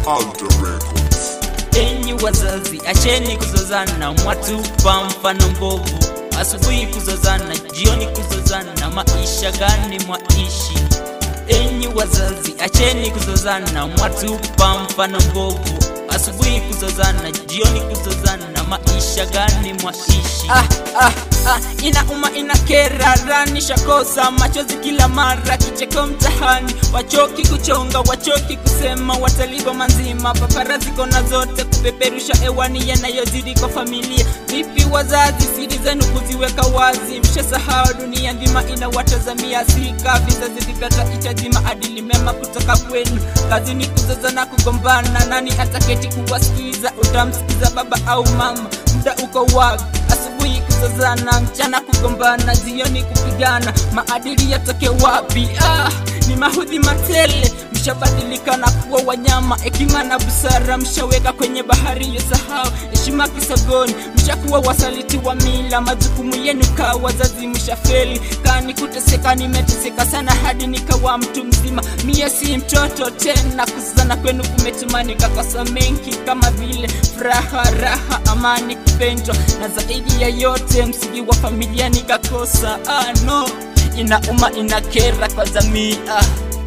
Alter Records. Enyi wazazi, acheni kuzozana, mwatupa mfano mbovu. Asubuhi kuzozana, jioni kuzozana, maisha gani mwaishi? Enyi wazazi, acheni kuzozana, mwatupa mfano mbovu. Asubuhi kuzozana, jioni kuzozana, maisha gani mwaishi? Ah, ah, ah, inauma inakera, ranisha kosa machozi kila mara, kicheko mtahani, wachoki kuchonga, wachoki kusema, watalipa manzima, paparazi kona zote kupeperusha hewani yanayozidi kwa familia. Vipi wazazi, siri zenu kuziweka wazi, mshasahau dunia nzima inawatazamia, sika vizazi vipata hitaji maadili mema kutoka kwenu. Kazi ni kuzozana, kugombana, nani ataketi kuwasikiza? Utamsikiza baba au mama? Muda uko wapi? Asubuhi kuzozana, mchana kugombana, jioni kupigana, maadili yatoke wapi? Ah, ni mahudhi matele, mshabadilika na kuwa wanyama, hekima na busara mshaweka kwenye bahari ya sahau, heshima kisogoni, mshakuwa wasaliti wa mila, majukumu yenu kaa wazazi mshafeli, kani kuteseka, nimeteseka sana hadi nikawa mtu mzima, mie si mtoto tena, kuzozana kwenu kumetuma nikakosa mengi kama vile furaha, raha, amani, kupendwa na zaidi ya yote msingi wa familia nikakosa. Ah, no, inauma inakera kwa jamii ah.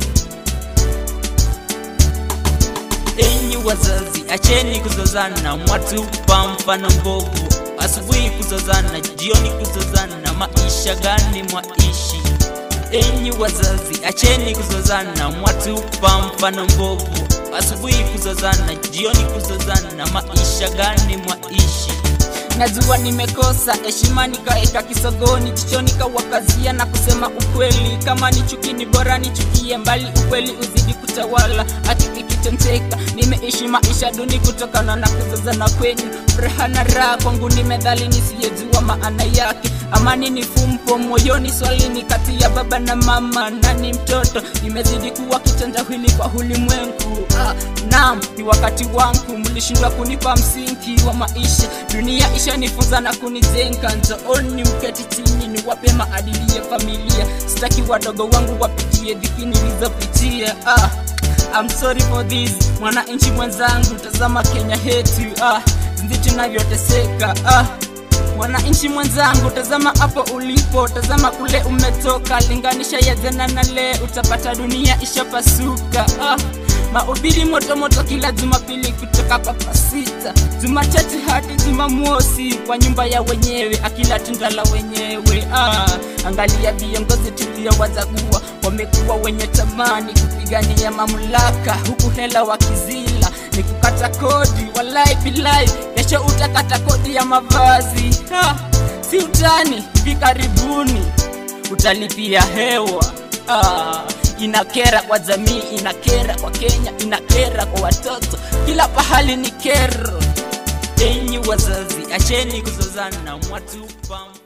Enyi wazazi, acheni kuzozana, mwatupa mfano mbovu. Asubuhi kuzozana, jioni kuzozana, maisha gani mwaishi? Enyi wazazi, acheni kuzozana, mwatupa mfano mbovu. Asubuhi kuzozana, jioni kuzozana, maisha gani mwaishi? Najua nimekosa heshima, nikaeka kisogoni, jicho nikawakazia na kusema ukweli. Kama ni chuki, ni bora nichukie mbali, ukweli uzidi kutawala. Hati ikitenteka, nimeishi maisha duni kutokana na kuzozana kwenu. Furaha na raha kwangu ni medhali nisiyejua maana yake. Amani ni fumbo moyoni, swali ni kati ya baba na mama, nani mtoto? Nimezidi kuwa kitendawili kwa ulimwengu. Ah, naam, ni wakati wangu, mlishindwa kunipa msingi wa maisha. Dunia ishanifunza na kunijenga, njooni mketi chini niwape maadili ya familia. Sitaki wadogo wangu wapitie dhiki nilizopitia. Ah, I'm sorry for this, mwananchi mwenzangu, tazama Kenya yetu, ah, jinsi tunavyoteseka ah. Mwananchi mwenzangu, tazama hapo ulipo, tazama kule umetoka, linganisha ya jana na leo, utapata dunia ishapasuka. Ah, mahubiri moto moto kila Jumapili kutoka papa sita, Jumatatu hadi Jumamosi kwa nyumba ya wenyewe, akila tunda la wenyewe. Ah, angalia viongozi tuliowachagua, wamekuwa wenye tamani kupigania mamlaka, huku hela wakizila ni kukata kodi. Walai bilai, kesho utakata kodi ya mavazi. Ha, si utani, hivi karibuni utalipia hewa. Ah, inakera kwa jamii, inakera kwa Kenya, inakera kwa watoto, kila pahali ni kero. Enyi wazazi, acheni kuzozana, mwatupa